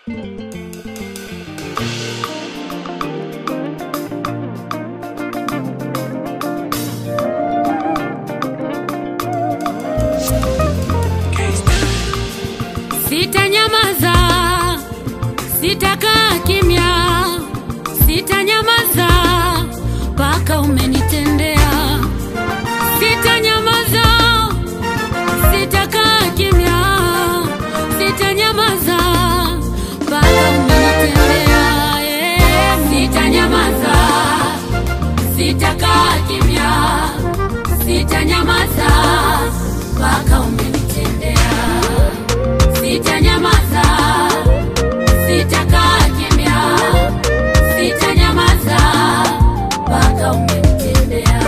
Sitanyamaza, sitakaa kimya, sitanyamaza mpaka umenitendea. Sitanyamaza, sitakaa kimya, sitanyamaza mpaka umenitendea. Eh, Sitanyamaza, sitakaa kimya, sitanyamaza mpaka umenitendea. Sitanyamaza, sitakaa kimya, sitanyamaza mpaka umenitendea.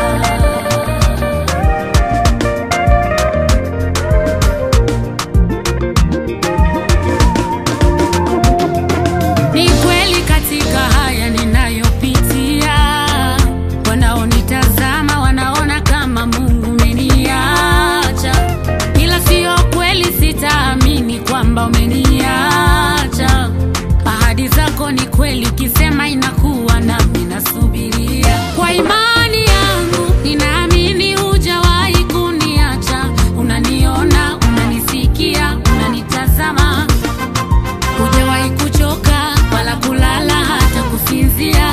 Ni kweli katika haya ninayopitia, wanaonitazama wanaona kama Mungu umeniacha, ila siyo kweli, sitaamini kwamba umeniacha. Ahadi zako ni kweli, ukisema inakuwa, nami nasubiria kwa imani yangu, ninaamini hujawahi kuniacha. Unaniona, unanisikia, unanitazama hujawahi kuchoka wala kulala hata kusinzia.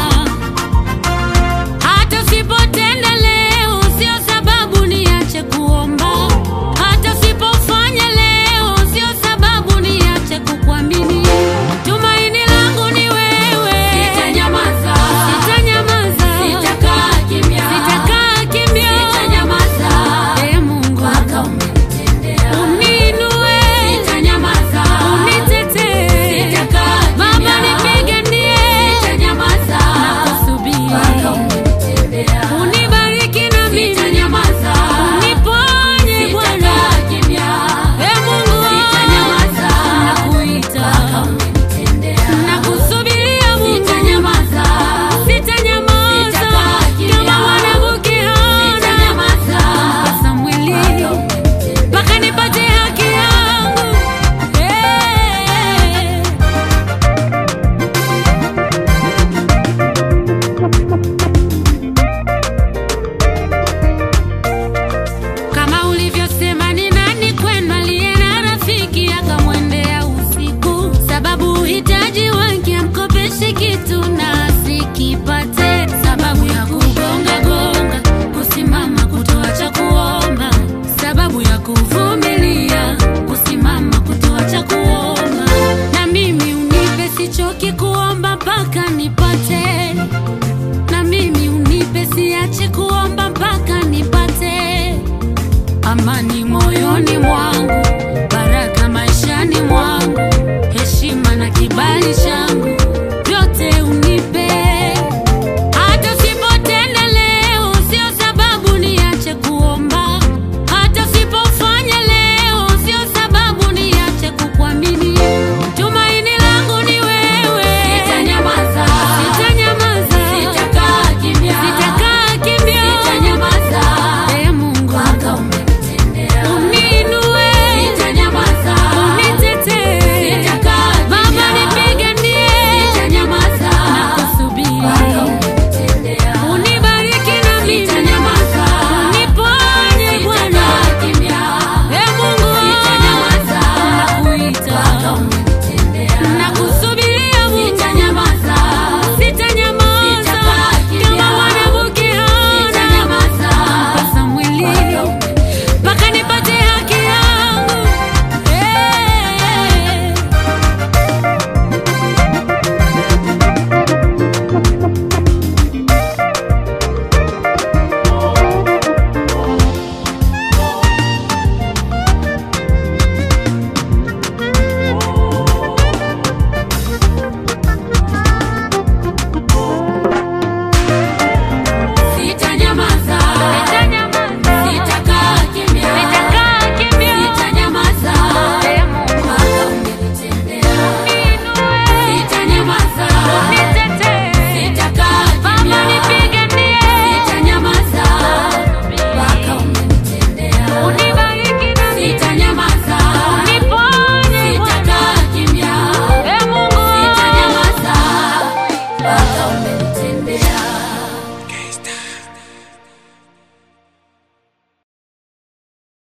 Hata usipotenda leo, sio sababu niache kuomba. Hata usipofanya leo, sio sababu niache kukuamini. Tumaini langu ni wewe. Sitanyamaza, sitanyamaza, sitakaa kimya, sitakaa kimya, sitanyamaza. Ee Mungu, mpaka umenitendea. Uniinue, sitanyamaza, unitetee, sitakaa kimya, Baba nipiganie, sitanyamaza, nakusubiri mpaka umenitendea. Unibariki na mimi, sitanyamaza, uniponye Bwana, sitakaa kimya, Ee Mungu, sitanyamaza, nakuita mpaka umenitendea. Nakusubiria Mungu, sitanyamaza, sitanyamaza, kama mwanamke Hana, mpaka Samweli, mpaka nipate haki yangu. Eh. Kama ulivyosema ni nani kwenu aliye na rafiki akamwendea usiku, sababu uhitaji wake amkopeshe kitu na asikipate, sababu ya kugonga gonga, kusimama kutoacha kuomba, sababu ya kuvumilia, kusimama kutoacha kuomba. Na mimi unipe, sichoki kuomba mpaka nipate na mimi unipe, siache kuomba mpaka nipate amani moyoni mwangu,